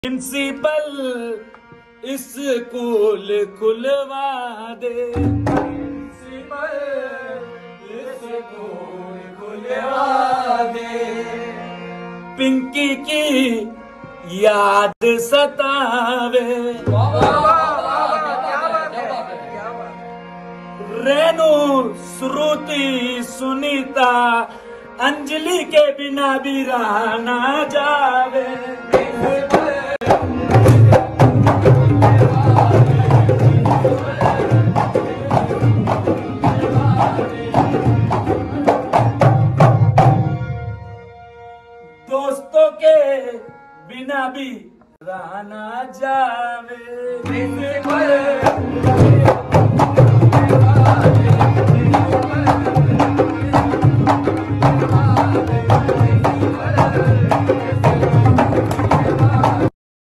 principal school खुलवा दे principal school खुलवा दे पिंकी की याद सतावे रेणु श्रुति सुनीता अंजलि के बिना भी रहा ना जावे दोस्तों के बिना भी रहा ना जावे